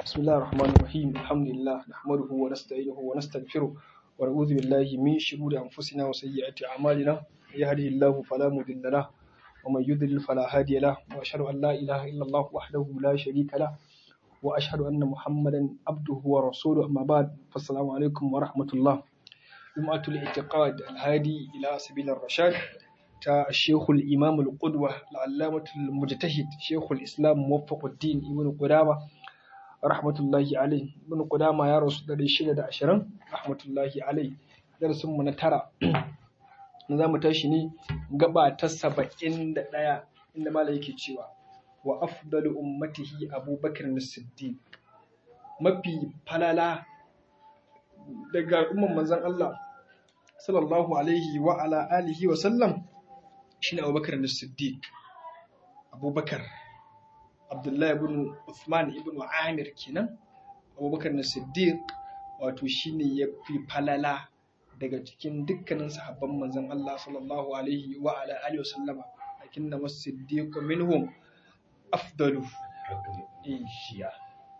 بسم الله الرحمن الرحيم الحمد لله نحمده ونستعينه ونستغفره ونعوذ بالله من شرور أنفسنا وسيئات أعمالنا يهده الله فلا مضل له ومن يضلل فلا هادي له وأشهد أن لا إله إلا الله وحده لا شريك له وأشهد أن محمدا عبده ورسوله أما بعد فالسلام عليكم ورحمة الله جمعة الاعتقاد الهادي إلى سبيل الرشاد تا الشيخ الإمام القدوة العلامة المجتهد شيخ الإسلام موفق الدين ابن قدامة رحمة الله عليه ابن قدامة يا رسول الله شدة عشرين رحمة الله عليه درس من ترى نظام تشني قبع تسبعين دقيقة إنما لا يكي wa afdalu ummatihi abubakar siddiq mafi falala daga al'umman manzon Allah sallallahu alaihi wa ala alihi wa sallam shine abubakar siddiq abubakar abdullahi ibn uthman ibn amir kenan abubakar siddiq wato shine ya fi falala daga cikin dukkanin sahabban manzon Allah sallallahu alaihi wa ala alihi wa sallama lakinna as-siddiq minhum afdalu shiya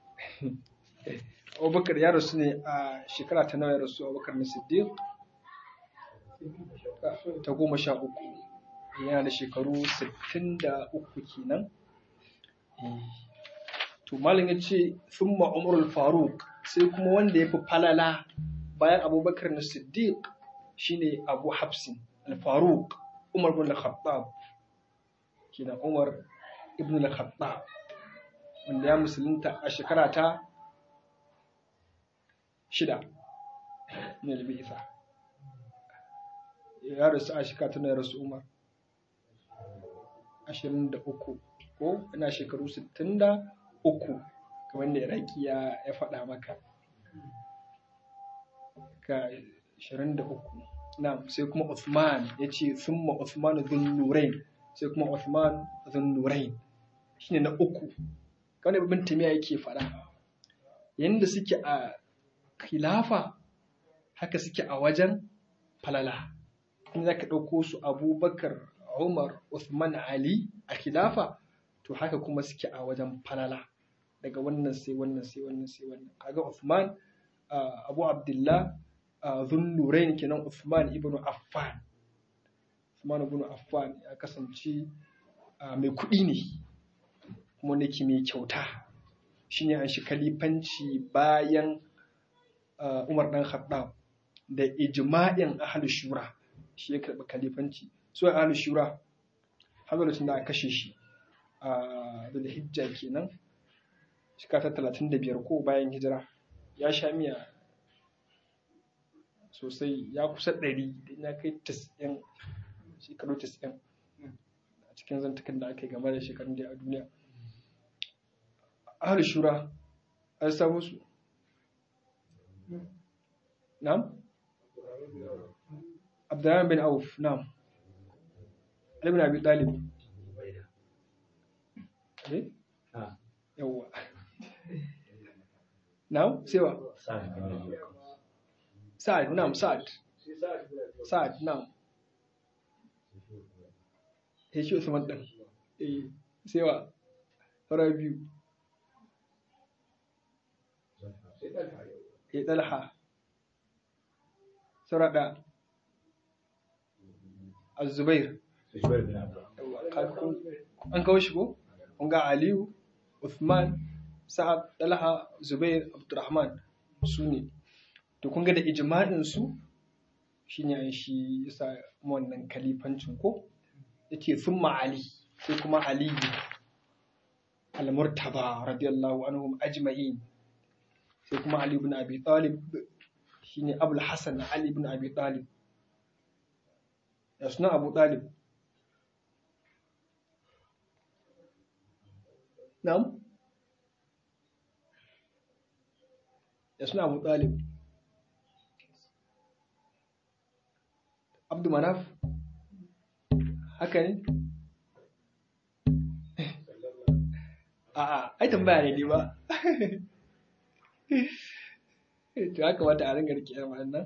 abubakar ya rasu ne a shekara ta nawa ya rasu abubakar na siddiq ta goma sha uku yana da shekaru sittin da uku kenan to malam ya ce thumma umarul faruk sai kuma wanda ya fi falala bayan abubakar na siddiq shine abu hafsin al-faruk umar bin al-khattab kenan umar ibn al-khattab wanda ya musulunta a shekara ta shida ne da isa ya rasu a shekara ta na rasu umar ashirin da uku ko ina shekaru sittin da uku kamar da iraki ya faɗa maka ka ashirin da uku na sai kuma Uthman ya ce summa Uthman zun nurain sai kuma Uthman zun nurain shine na uku kawai babban tamiya yake faɗa yadda suke a khilafa haka suke a wajen falala in za ka ɗauko su abubakar umar usman ali a khilafa to haka kuma suke a wajen falala daga wannan sai wannan sai wannan sai wannan kaga usman abu abdullah zunnurain kenan usman ibn affan usman ibn affan ya kasance mai kuɗi ne kuma nake mai kyauta shine an shi kalifanci bayan Umar dan Khattab da ijma'in ahlus shura shi ya karɓi kalifanci so ahlus shura har lokacin da aka kashe shi a Dhulhijja kenan shekara ta 35 ko bayan hijira ya sha miya sosai ya kusa ɗari da ya kai 90 shekaru 90 a cikin zantukan da aka yi game da shekarun da a duniya ahal shura an samu su na'am abdurrahman bin auf na'am ali bin abi talib eh yawa na'am sai wa sa'ad na'am sa'ad sa'ad na'am ya shi usman din eh sai wa fara biyu ya ɗalha sarada azubair an kawo shi ko? ga aliyu uthman sa'ad ɗalha zubair abdurrahman su ne to kun ga da ijma'in su shine an shi yasa wannan kalifancin ko yace thumma ali sai kuma ali al-murtaba radiyallahu anhum ajma'in sai kuma Ali ibn Abi Talib shine Abul Hassan Ali ibn Abi Talib ya suna Abu Talib Na'am ya suna Abu Talib Abdu Manaf haka ne a'a ai tambaya ne ba to ya kamata a ringa rike irin wannan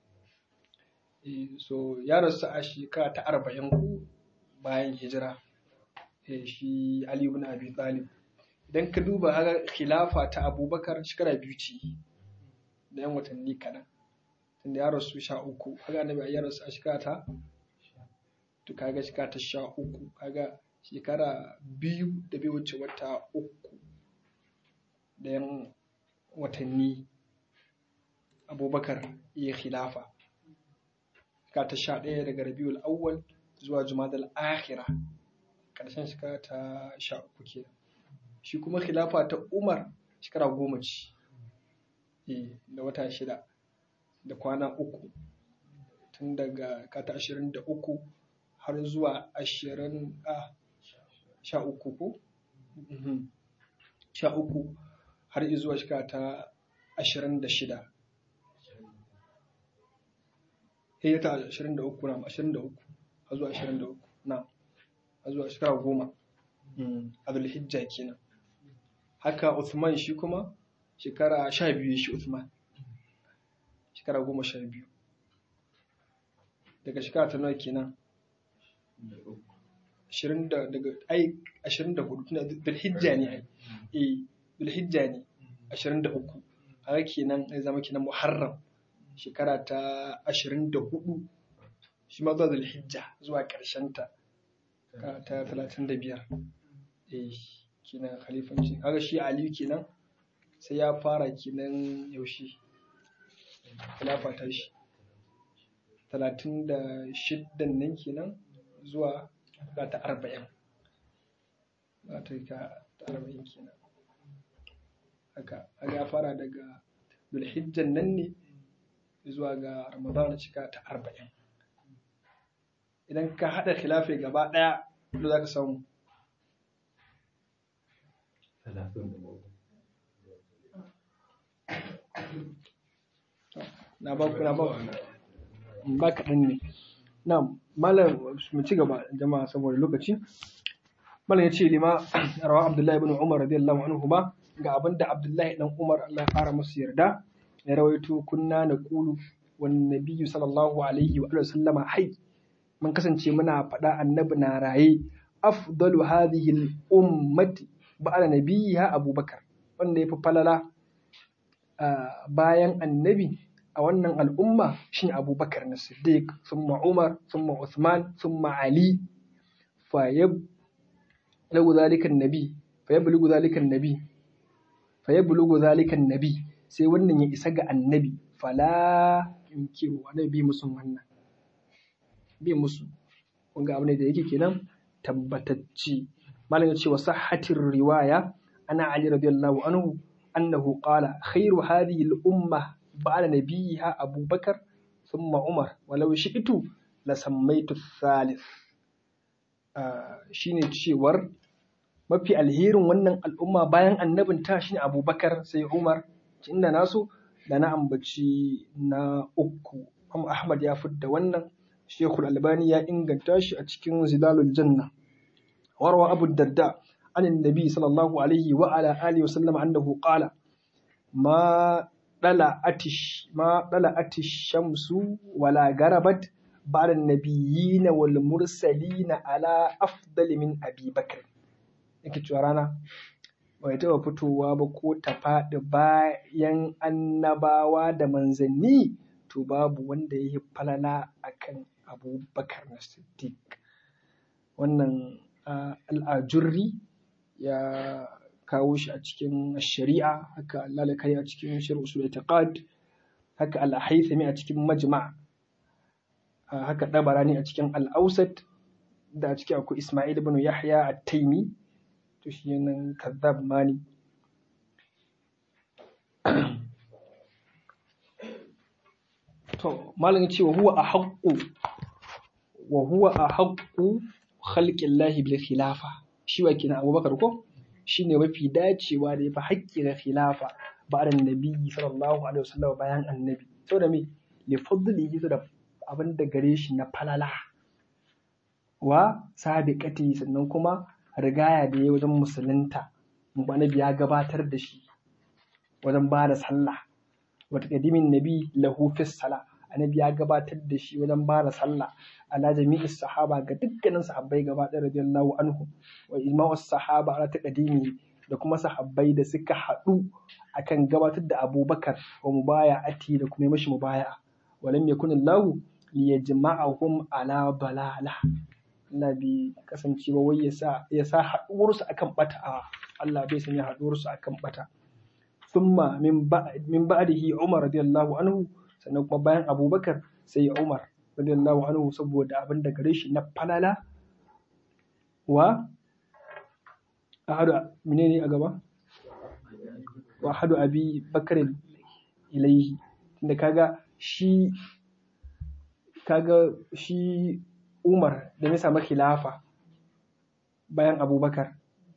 so ya rasu a shekara ta arba'in bayan hijira shi Ali ibn Abi Talib idan ka duba haka khilafa ta abubakar shekara biyu ce da yan watanni kaɗan tunda ya rasu sha uku kaga annabi ya rasu a shekara ta to kaga shekara ta sha uku kaga shekara biyu da bai wuce wata uku da yan watanni abubakar ya khilafa shekara ta sha ɗaya daga rabiul awwal zuwa jumadal akhira ƙarshen shekara ta sha uku kenan shi kuma khilafa ta umar shekara goma ce da wata shida da kwana uku tun daga kata ashirin da uku har zuwa ashirin a sha uku ko sha uku har zuwa shekara ta ashirin da shida ya ta ashirin da uku na ashirin da uku har zuwa ashirin da uku na har zuwa shekara goma a zulhijja kenan haka Uthman shi kuma shekara sha biyu shi Uthman shekara goma sha biyu daga shekara ta nawa kenan ashirin da daga ai ashirin da hudu tuna zulhijja ne ai eh zulhijja ne ashirin da uku haka kenan zai zama kenan muharram shekara ta ashirin da hudu shi ma zuwa zulhijja zuwa ƙarshen ta ta talatin da biyar eh kenan khalifanci kaga shi aliyu kenan sai ya fara kenan yaushe khilafa ta shi talatin da shiddan nan kenan zuwa ga ta arba'in za ta yi ta arba'in kenan haka ya fara daga dulhijjan nan ne zuwa ga ramadana cika ta arba'in idan ka haɗa khilafai gaba ɗaya da za ka samu na ba ku na ba ba kaɗan ne na malam mu ci gaba jama'a saboda lokaci malam ya ce lima rawa abdullahi ibn umar radiyallahu anhu ba ga abin da abdullahi dan umar Allah ya fara musu yarda ya rawaito kunna na kulu wan nabiyyu sallallahu alaihi wa sallama hai mun kasance muna faɗa annabi na raye afdalu hadhihi al-ummati ba'da nabiyha abubakar wanda yafi falala bayan annabi a wannan al'umma shine abubakar na siddiq summa umar summa usman summa ali fa yablugu zalika annabi fa yablugu zalika annabi fa yablugu zalika annabi sai wannan ya isa ga annabi fala yunkiru annabi bi musu wannan bi musu kun ga abu ne da yake kenan tabbatacci malam ya ce wa sahhatir riwaya ana ali radiyallahu anhu annahu qala khairu hadhihi al-umma ba'da nabiyha abubakar thumma umar walau shi'tu la sammaitu thalith shine cewar mafi alherin wannan al'umma bayan annabin ta shine abubakar sai umar inda naso da na ambaci na uku Ahmad ya fidda wannan Sheikhul Albani ya inganta shi a cikin Zilalul Janna. Warwa Abu Darda an Nabi sallallahu alaihi wa ala alihi wasallam annahu qala ma dala atish ma dala atish shamsu wala garabat ba'da nabiyyin wal mursalin ala afdal min Abi Bakr. Yake cewa rana bai taɓa fitowa ba ko ta faɗi bayan annabawa da manzanni to babu wanda ya yi falala akan abubakar na siddiq wannan al'ajurri ya kawo shi a cikin shari'a haka lalakari a cikin shari'a usul itiqad haka al-haythami a cikin majma' haka dabarani a cikin al-ausat da a ciki akwai isma'il ibn yahya at-taimi to shi nan kazzab mani to malam ce wa huwa ahaqqu wa huwa ahaqqu khalqillahi bil khilafa shi wa kina Abubakar ko shine mafi dacewa da yafi haƙƙi da khilafa ba'da nabiyyi sallallahu alaihi wasallam bayan annabi saboda me li fadlihi da abin da gare shi na falala wa sabiqati sannan kuma rigaya da ya wajen musulunta annabi ya gabatar da shi wajen ba da sallah wata kadimin nabi lahu fi sala annabi ya gabatar da shi wajen ba da sallah ala jami'i sahaba ga dukkanin sahabbai gaba ɗaya radiyallahu anhu wa ijma'u sahaba ala taqdimi da kuma sahabbai da suka haɗu akan gabatar da abubakar wa mubaya'ati da kuma mashi mubaya'a walam yakun Allah liyajma'ahum ala balala Allah bai kasance ba wai yasa yasa haɗuwarsu akan bata a Allah bai sanya haɗuwarsu akan bata thumma min ba'd min ba'dihi Umar radiyallahu anhu sannan kuma bayan Abubakar sai Umar radiyallahu anhu saboda abin da gare shi na falala wa ahadu menene a gaba wa ahadu abi bakarin ilaihi tunda kaga shi kaga shi Umar da ya samu khilafa bayan Abubakar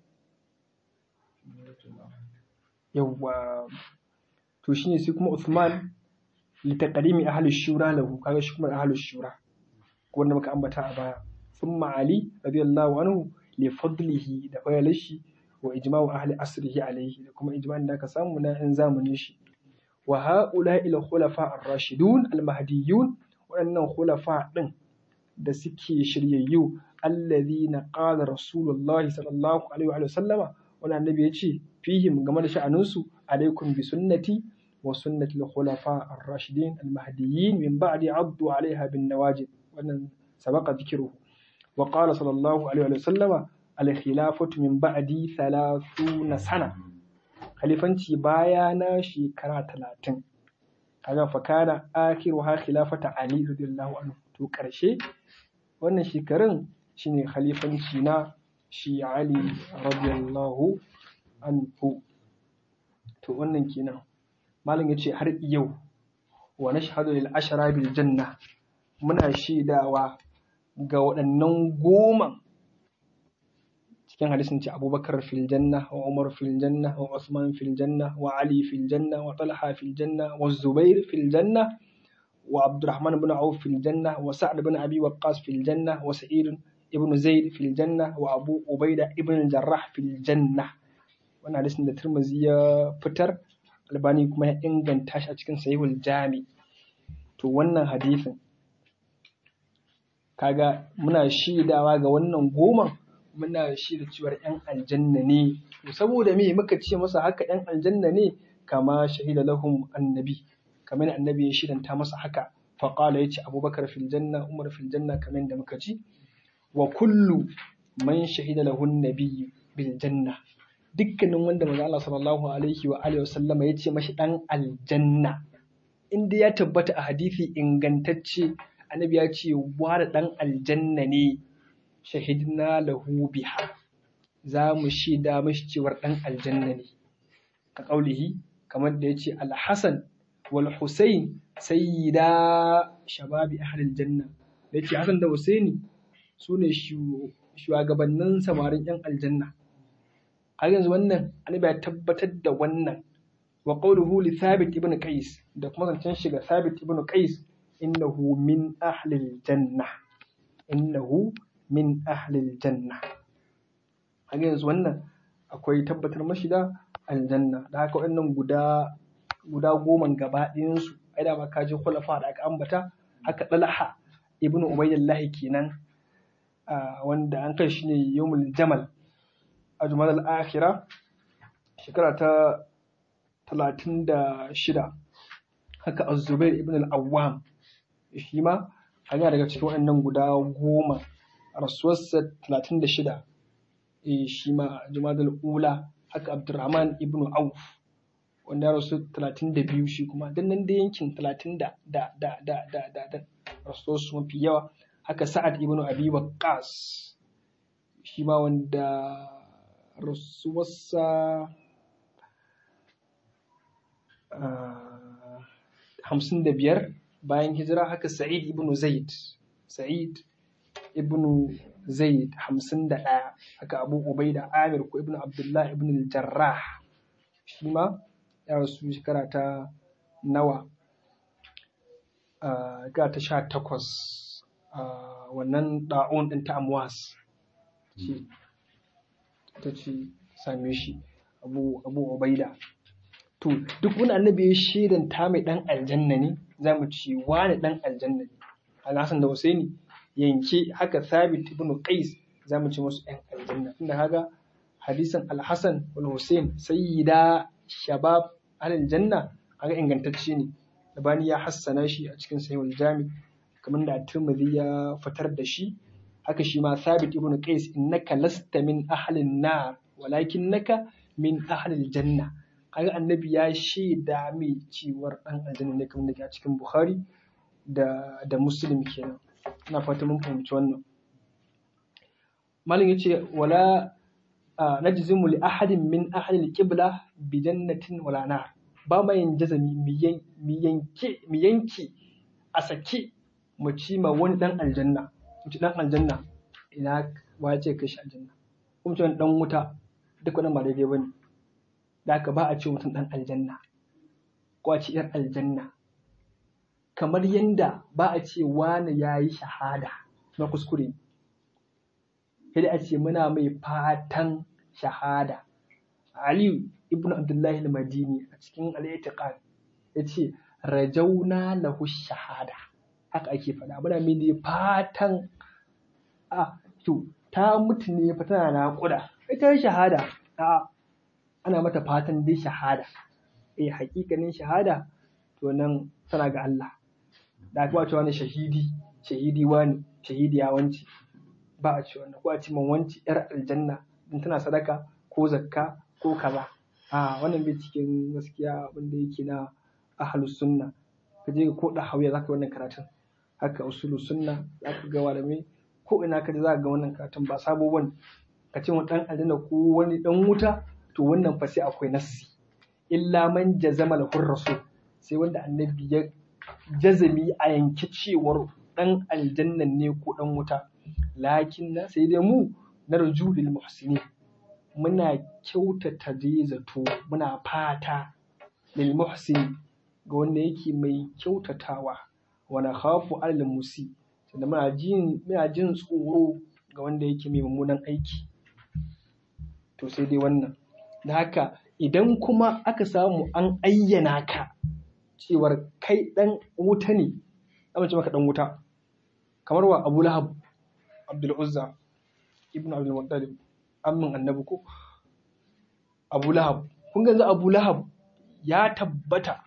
yawwa to shine sai kuma Uthman litaqdimi ahli shura lahu kaga shi kuma ahli shura wanda muka ambata a baya thumma Ali radiyallahu anhu li fadlihi da fayalashi wa ijma'u ahli asrihi alayhi da kuma ijma'in da aka samu na yan zamanin shi wa ha'ula'i al-khulafa ar-rashidun al-mahdiyyun waɗannan khulafa ɗin da suke shiryayyu alladhina qala rasulullahi sallallahu alaihi wa sallama wannan annabi ya ce fihim game da sha'aninsu alaikum bi sunnati wa sunnati al-khulafa ar-rashidin al-mahdiyyin min ba'di addu 'alayha bin nawajid wannan sabaqa dhikruhu wa qala sallallahu alaihi wa sallama al-khilafatu min ba'di 30 sana khalifanci baya na shekara talatin kaga fa kana akhiru ha khilafata ali radiyallahu anhu to karshe wannan shekarun shine khalifanci na shi ali radiyallahu anhu to wannan kenan malam yace har yau wa nashhadu lil ashara bil janna muna shaidawa ga waɗannan goma cikin hadisin ce abubakar fil janna wa umar fil janna wa usman fil janna wa ali fil janna wa talha fil janna wa zubair fil janna wa abdurrahman ibn auf fil janna wa sa'd ibn abi waqqas fil janna wa sa'id ibn zaid fil janna wa abu ubaida ibn jarrah fil janna wannan hadisin da tirmidhi ya fitar albani kuma ya inganta shi a cikin sahihul jami to wannan hadisin kaga muna shaidawa ga wannan goman muna shi da cewar ‘yan aljanna ne, saboda me muka ce masa haka ‘yan aljanna ne kama shahida lahum annabi, kamar annabi ya shidanta masa haka, faƙala ya ce abubakar fil janna, umar fil janna kamar da muka ci, wa kullu man shahida lahun nabi bil janna. Dukkanin wanda maza Allah sallallahu alaihi wa alihi wasallama ya ce mashi ɗan aljanna, inda ya tabbata a hadisi ingantacce, annabi ya ce wa da ɗan aljanna ne. shahidna lahu biha za mu shaida mashi cewar ɗan aljanna ne ka ƙaulihi kamar da ya ce alhassan wal husain sayyida shababi ahlil janna da ya ce hassan da husaini su ne shugabannin samarin yan aljanna har yanzu wannan annabi ya tabbatar da wannan wa qawluhu li thabit ibn qais da kuma zancen shiga thabit ibn qais innahu min ahlil janna innahu min ahlil janna a yanzu wannan akwai tabbatar mashi da aljanna da haka waɗannan guda guda goma gaba ɗayansu ai da ba ka ji khulafa da aka ambata haka dalha ibnu ubaydillah kenan wanda an kai shi ne yawmul jamal a jumal al-akhira shekara ta 36 haka az-zubair ibn al-awwam shi ma hanya daga cikin waɗannan guda goma rasuwarsa 36 eh shi ma jumadal ula haka abdurrahman ibn auf wanda ya rasu 32 shi kuma dan nan da yankin 30 da da da da da da da rasuwarsu mafi yawa haka sa'ad ibn abi waqqas shi ma wanda rasuwarsa hamsin da biyar bayan hijira haka sa'id ibn zaid sa'id ibnu zaid hamsin da ɗaya haka abu ubaida amir ko ibnu abdullah ibn jarrah shi ma ya rasu shekara ta nawa ga ta sha takwas wannan ɗa'un ɗin ta amwas ta ce same shi abu abu ubaida to duk wani annabi ya shaidan ta mai ɗan aljanna ne za mu ci wani ɗan aljanna ne alhassan da husaini yanke haka sabit ibn qais za mu ci musu ɗan aljanna inda haka hadisin al-Hasan wal Hussein sayyida shabab alal janna kaga ingantacce ne Albani ya hassana shi a cikin sahihul jami kamar da Tirmidhi ya fitar da shi haka shi ma Thabit ibn Qais innaka lasta min ahlin nar walakinnaka min ahlil janna kaga annabi ya shaida mai ciwar dan aljanna ne kamar da a cikin Bukhari da da Muslim kenan ina fata mun fahimci wannan malin yace wala najzimu li ahadin min ahli al-qibla bi jannatin wala nar ba ma yin jazami mi yanke mi yanke a sake mu ci ma wani dan aljanna mu ci dan aljanna ina wa ce kai shi aljanna kuma ce dan wuta duk wannan ba daidai bane da haka ba a ce mutum dan aljanna ko a ce yar aljanna kamar yanda ba a ce wani yayi shahada na kuskure sai a ce muna mai fatan shahada Aliyu ibn Abdullahi al-Madini a cikin al-I'tiqad yace rajauna lahu shahada haka ake faɗa muna mai ne fatan a to ta mutu ne fa tana naƙuda ita shahada a ana mata fatan dai shahada eh hakikanin shahada to nan tana ga Allah da aka cewa wani shahidi shahidi wani shahidi ya wanci ba a ce wannan ko a ce man wanci yar aljanna din tana sadaka ko zakka ko kaza a wannan bai cikin gaskiya abin da yake na ahlus sunna ka je ko da hauya zaka wannan karatun haka usulu sunna zaka ga malamai ko ina ka je zaka ga wannan karatun ba sabo bane ka ce wani dan aljanna ko wani dan wuta to wannan fa sai akwai nassi illa man jazama lahu rasul sai wanda annabi ya jazami a yanke cewar dan aljannan ne ko dan wuta lakin na sai dai mu na rajulil muhsinin muna kyautata dai zato muna fata lil muhsin ga wanda yake mai kyautatawa wa nakhafu alal musi sannan muna jin muna jin tsoro ga wanda yake mai mummunan aiki to sai dai wannan da haka idan kuma aka samu an ayyana ka cewar kai dan wuta ne amince maka dan wuta kamar wa Abu Lahab Abdul Uzza ibn Abdul Muttalib ammin annabi ko Abu Lahab kun ga yanzu Abu Lahab ya tabbata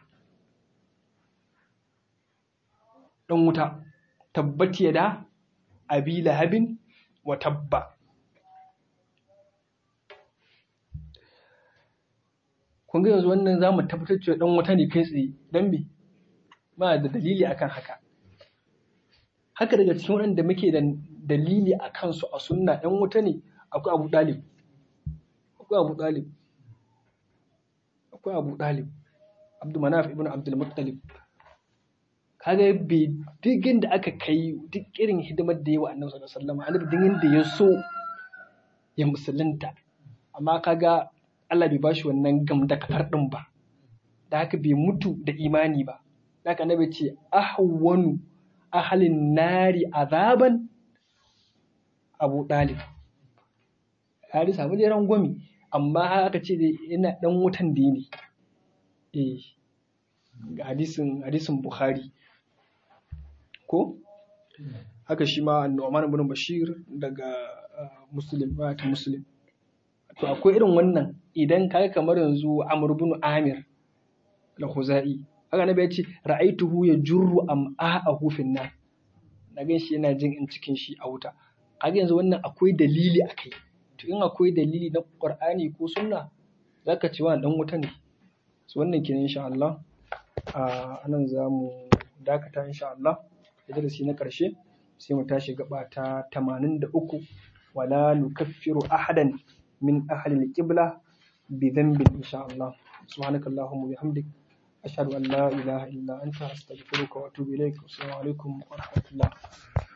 dan wuta tabbati ya da abi lahabin wa tabba kun ga yanzu wannan za mu tabbatar cewa dan wuta ne kai tsaye dan me ba da dalili akan haka haka daga cikin waɗanda muke da dalili a kansu a sunna ɗan wuta ne akwai abu ɗalib akwai abu ɗalib akwai abu ɗalib abdu manaf ibn abdul muttalib kaga bai digin da aka kai duk irin hidimar da yawa annabi sallallahu alaihi wasallam annabi digin da ya so ya musulunta amma kaga Allah bai bashi wannan gam da kafar din ba da haka bai mutu da imani ba da haka annabi ce ahwanu ahalin nari azaban abu ɗalib ya samu dai rangwami amma aka ce dai yana ɗan wutan da ne eh ga hadisin hadisin bukhari ko haka shi ma Nu'man ibn Bashir daga Muslim ta Muslim to akwai irin wannan idan kaga kamar yanzu Amr ibn Amir al-Khuzai haka nabi ya ce ra'aituhu ya jurru am'a'ahu fin nar na gan shi yana jin in cikin shi a wuta kaga yanzu wannan akwai dalili akai to in akwai dalili na Qur'ani ko sunna zaka ce wannan dan wuta ne so wannan kenan insha Allah a nan za mu dakata insha Allah da darasi na ƙarshe sai mu tashi gaba ta 83 wala nukaffiru ahadan min ahli al-qibla bi dhanbin insha Allah subhanakallahumma bihamdik ashhadu an la ilaha illa anta astaghfiruka wa atubu ilaik assalamu alaikum wa rahmatullah